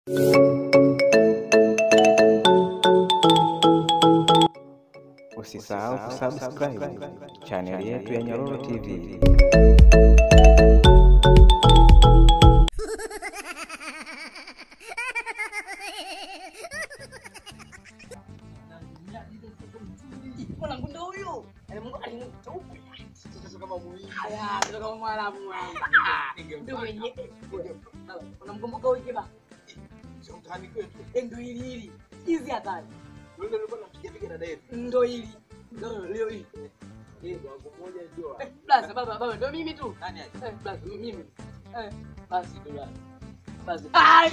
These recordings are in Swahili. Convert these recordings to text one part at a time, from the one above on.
Usisahau kusubscribe chaneli yetu ya Nyororo TV. Mwanangu ndo huyu. Yaani Mungu alimchaupa. Haya, ndio kama mwalamu wangu. Ndio mwenye. Unamkumbuka huyu kiba? Eh, Ndo hili hili. Hizi hatari. Ndo hili. Ndo leo hili. Eh, Blaza baba baba ndo mimi tu. Eh, blaza mimi. Eh, basi tu blaza. Basi. Ai!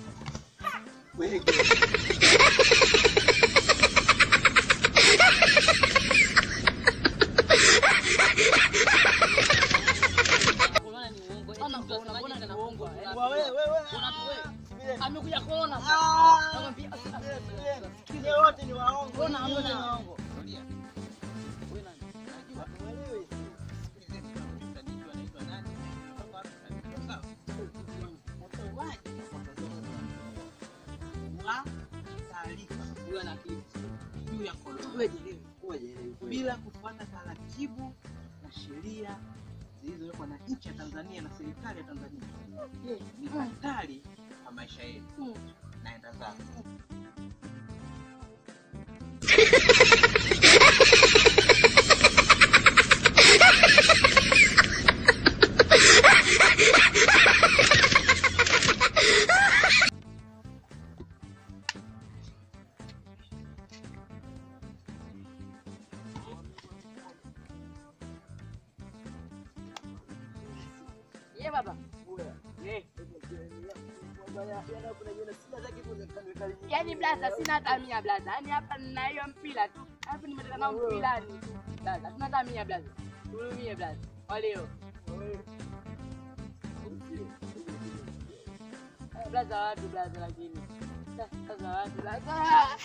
Amekuja kuona. Namwambia, Mbona hamna? Huyu ana akili. juu ya korona Wewe jielewe. bila kufuata taratibu na sheria zilizowekwa na nchi ya Tanzania na serikali ya Tanzania ni hatari kwa maisha yetu. Mm. Naenda zangu. Ye baba. Eh. Yaani blaza sina hata mia blaza. Yaani hapa nina hiyo mpira tu. Alafu nimetoka na mpirani tu. Blaza, sina hata mia blaza. Hurumie blaza. Kwa leo. Eh, Blaza watu blaza lakini. Blaza watu blaza.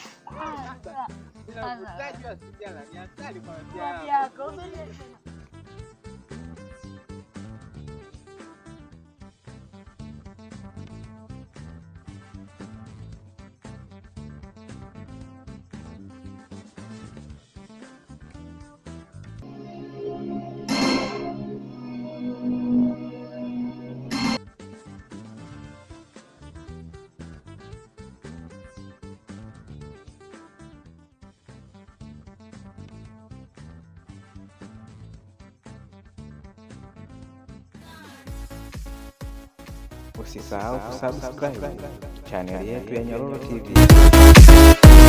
Wapi yako? Usisahau kusubscribe chaneli yetu ya Nyororo TV.